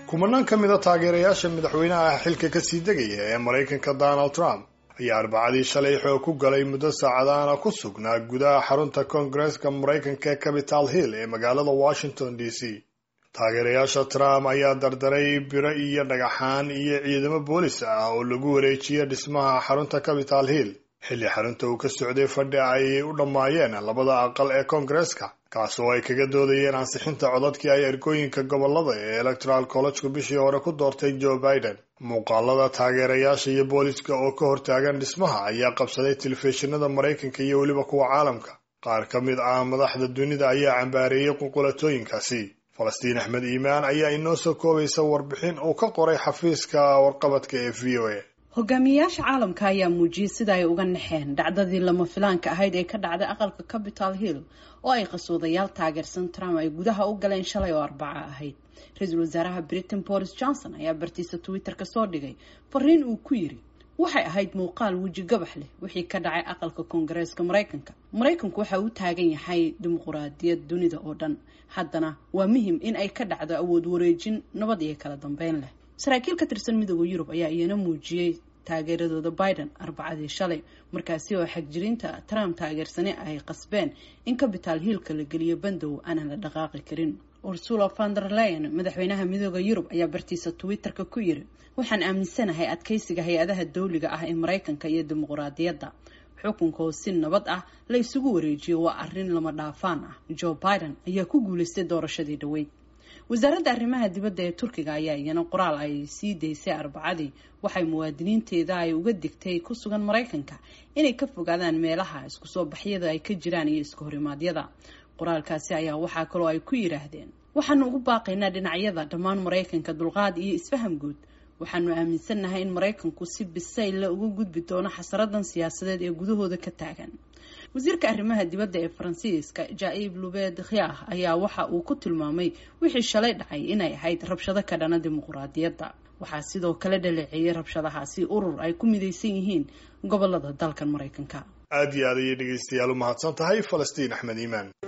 kumanaan ka mid a taageerayaasha madaxweynaha xilka kasii degaya ee maraykanka donald trump ayaa arbacadii shalay xoog ku galay muddo saacadaana ku sugnaa gudaha xarunta koongareeska maraykanka ee capital hill ee magaalada washington d c taageerayaasha trump ayaa dardaray biro iyo dhagaxaan iyo ciidamo boolis ah oo lagu wareejiyay dhismaha xarunta capital hill xilli xarunta uu ka socday fadhi ay u dhammaayeen labada aqal ee koongareeska kaas oo ay kaga doodayeen ansixinta codadkii ay ergooyinka gobolada ee electoral collegku bishii hore ku doortay joe biden muuqaalada taageerayaasha iyo booliska oo ka hortaagan dhismaha ayaa qabsaday telefishinada maraykanka iyo weliba kuwa caalamka qaar ka mid ah madaxda dunida ayaa cambaareeyey qulqulatooyinkaasi falastiin axmed iimaan ayaa inoo soo koobaysa warbixin uu ka qoray xafiiska warqabadka ee v o a hogaamiyayaasha caalamka ayaa muujiyey sida ay uga naxeen dhacdadii lama filaanka ahayd ee ka dhacday aqalka capital hill oo ay qasoodayaal taageersan trump ay gudaha u galeen shalay oo arbaca ahayd ra-iisul wasaaraha britain boris johnson ayaa bartiisa twitter ka soo dhigay fariin uu ku yiri waxay ahayd muuqaal weji gabax leh wixii ka dhacay aqalka koongareeska maraykanka maraykanku waxa uu taagan yahay dimuquraadiyad dunida oo dhan haddana waa muhim in ay ka dhacdo awood wareejin nabad iyo kala dambeyn leh saraakiil ka tirsan midooda yurub ayaa iyana muujiyey taageeradooda biden arbacadii shalay markaasi oo xagjirinta trump taageersani ay qasbeen in capital hiilka la geliyo bandow aanan la dhaqaaqi karin ursula vander leyen madaxweynaha midooda yurub ayaa bartiisa twitter-ka ku yiri waxaan aaminsanahay adkeysiga hay-adaha dawliga ah ee maraykanka iyo dimuquraadiyadda xukunka oo si nabad ah la isugu wareejiyo waa arrin lama dhaafaan ah joe biden ayaa ku guulaystay doorashadii dhaweyd wasaaradda arrimaha dibadda ee turkiga ayaa iyana qoraal ay sii daysay arbacadii waxay muwaadiniinteeda ay uga digtay ku sugan maraykanka inay ka fogaadaan meelaha isku soo baxyada ay ka jiraan iyo iska horimaadyada qoraalkaasi ayaa waxaa kaloo ay ku yidhaahdeen waxaanu ugu baaqaynaa dhinacyada dhammaan maraykanka dulqaad iyo isfaham guud waxaanu aaminsannahay in maraykanku si bisaylla uga gudbi doono xasaradan siyaasadeed ee gudahooda ka taagan wasiirka arrimaha dibadda ee faransiiska jaaib lubed khiah ayaa waxa uu ku tilmaamay wixii shalay dhacay inay ahayd rabshado ka dhana dimuquraadiyadda waxaa sidoo kale dhaleeceeyay rabshadahaasi urur ay ku midaysan yihiin gobolada dalkan maraykanka aad iyo aad ayay dhegaystayaal u mahadsan tahay falastiin axmed iimaan